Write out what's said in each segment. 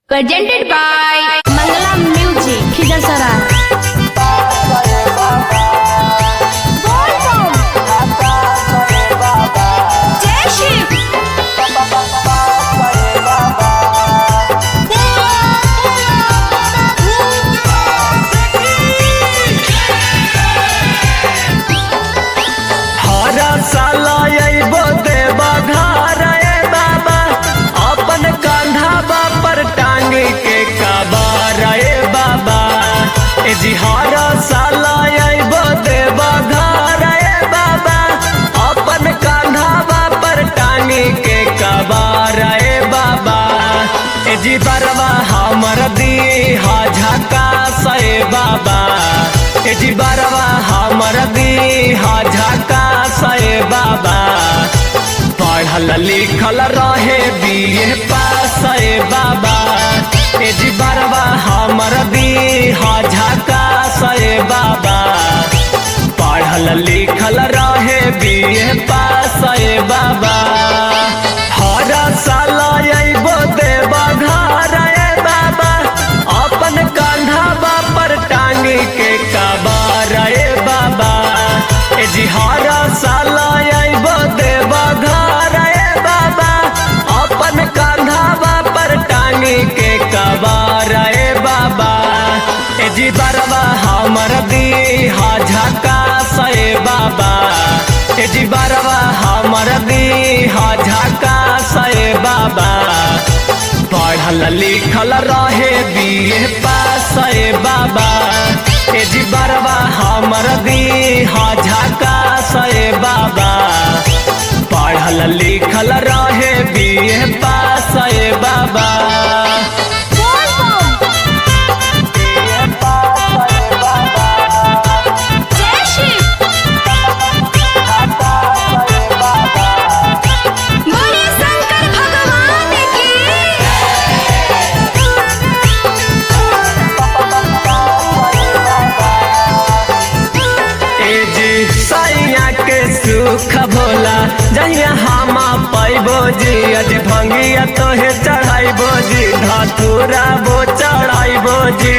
presented by Mangala Music, Khizasara. Jai Shiv! हरा साला अइबो देवा घर ए बाबा अपन कंधा पर टांग के कबार ए बाबा ए जी हरा साला अइबो देवा घर ए बाबा अपन कंधा पर टांग के कबार ए बाबा ए जी बरवा हमर दी हा झका से बाबा ए जी बरवा हमर दी हा झका से बाबा पढ़ल लिखल रहे बीए पास ए बाबा ए जी बरवा हमर दी हा झका से बाबा पढ़ल लिखल रहे बीए पास ए बाबा हर साल अइबो देवा घर ए बाबा अपन कंधा पर टांग के कबार ए बाबा ए जी हर साल अइबो देवा घर ए बाबा अपन कंधा पर टांग के कबार ए बाबा ए जी बरवा हमर दी हा झका से बाबा ए जी बरवा हमर दी हा झका से बाबा पढ़ल लिखल रहे बीए पास ए बाबा ए जी बरवा हमर दी हा झका से बाबा पढ़ल लिखल रहे बीए पास ए बाबा Jai Shiv! बोले शंकर भगवान की ए जी सैया के सुख भोला जहिया हम पैबो जी अज भंगिया तोहे चढ़ाइबो जी धतूरा बो चढ़ाइबो जी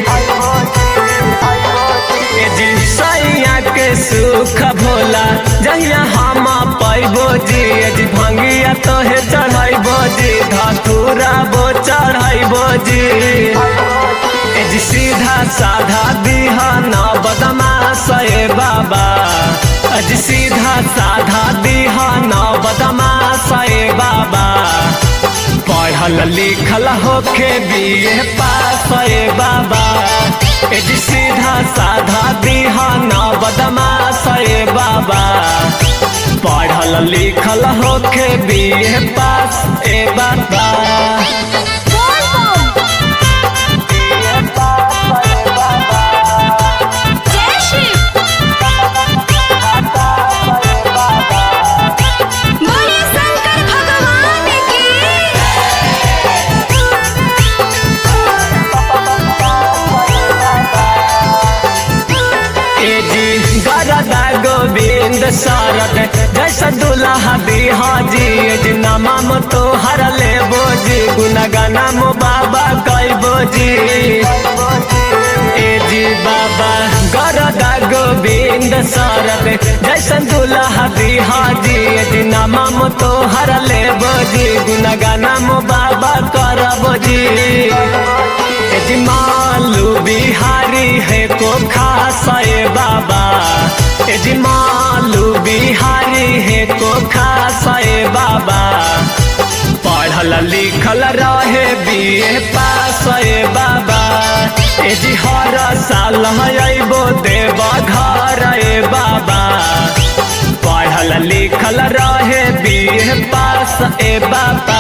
ए जी सैया के सुख भोला जहिया हम पैबो जी अज भंगिया तोहे चढ़ाइबो जी धतूरा बो चढ़ाइबो जी ए जी सीधा साधा दीहा ना बदमाश ए बाबा अज सीधा साधा दीहा ना बदमाश ए बाबा पढ़ल लिखल होके बीए पास ए बाबा ए जी सीधा साधा दीहा ना बदमाश ए बाबा पढ़ल लिखल होके बीए पास ए बाबा जय शिव बोले शंकर भगवान की ए जी गरदा गोविंद सारद जैसा दुल्हा बिहा जी ए जी नमम तो हर ले बोजी गुनगना मो बाबा कई बोजी ए जी बाबा गरदा गोविंद सारद जैसा दुल्हा बिहा जी ए जी नमम तो हर ले बोजी गुनगना मो बाबा कर बोजी ए जी मालू बिहारी है को खास ए बाबा ए जी मालू बिहारी है को खास ए बाबा पढ़ल लिखल रहे बीए पास ए बाबा ए जी हर साल अइबो देव घर ए बाबा पढ़ल लिखल रहे बीए पास ए बाबा